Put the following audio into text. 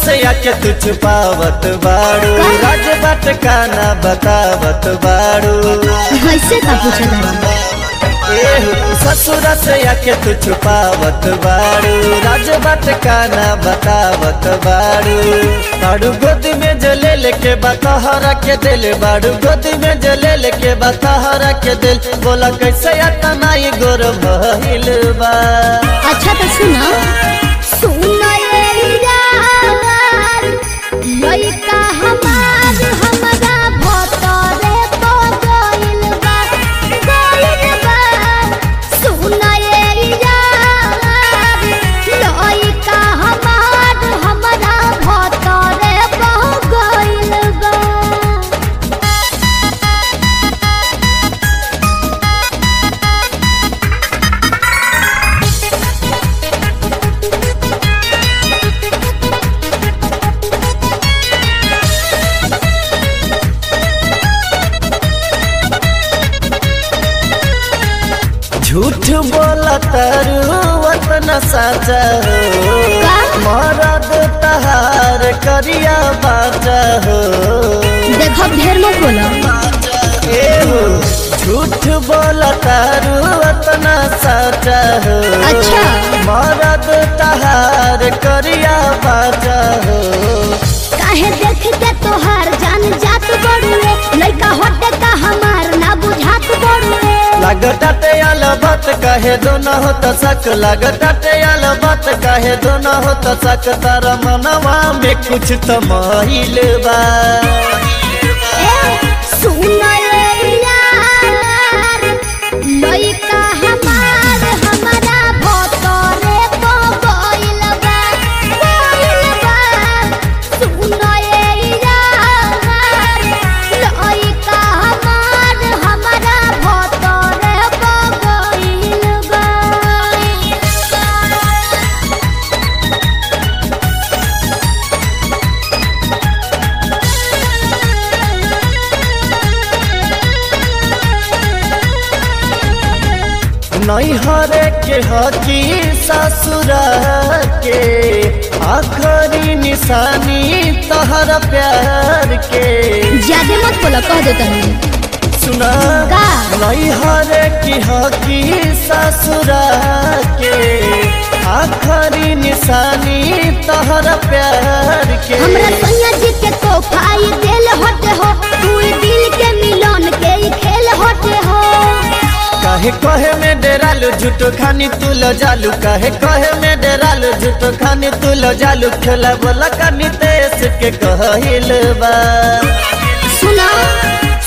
से आके तू छुपावत बाड़ू राज बाट का ना बतावत बाड़ू ऐसे का पूछला एहो, ससुर से आके तू छुपावत बाड़ू राज बाट का ना बतावत बाड़ू बाड़ू गोद में जले लेके बतहरा के दिल बाड़ू गोद में जले लेके बतहरा के दिल बोला कैसे अतना ये गोर भइल बा अच्छा तो सुना सुना ये यार लइका हमार हमरा भतरे तो गइल बा गइल बा सुना ये यार लइका हमार हमरा भतरे तो गइल बा झूठ बोला तारू वतना साचा हो का? मरद तहार करिया बाचा हो देखो ढेर मत बोलो ए हो झूठ बोला तारू वतना साचा हो अच्छा। मरद तहार करिया बाचा हो काहे देख के तोहार जान जात बड़ुए लइका होटे का हमार ना बुझात बड़ुए लगताटे अलबत कहे दोनों हो त सक लगताटे अलबत कहे दोनों हो त सक तारा मनवा में कुछ तो महिल बा ए सुन रे यार लइका हमार हमारा भतरे तो गइल बा गइल बा सुन रे यार लइका हमार हमारा भतरे तो गइल बा नैहरे के हकी ससुरा के आखरी निशानी तहरा प्यार के ज्यादा मत बोलो कह दे तनी सुना का? नैहरे की हकी ससुरा के आखरी निशानी तहरा प्यार के हमरा सैया जी के तोहफाई देल हटे हो तू दिल के मिलन के ही खेल हटे हो काहे कहे में डेरालू झूठो खानी तू लो जालू काहे कहे में डेरालू झूठो खानी तू लो जालू खेला बोला कानी तेस के कहल बा सुना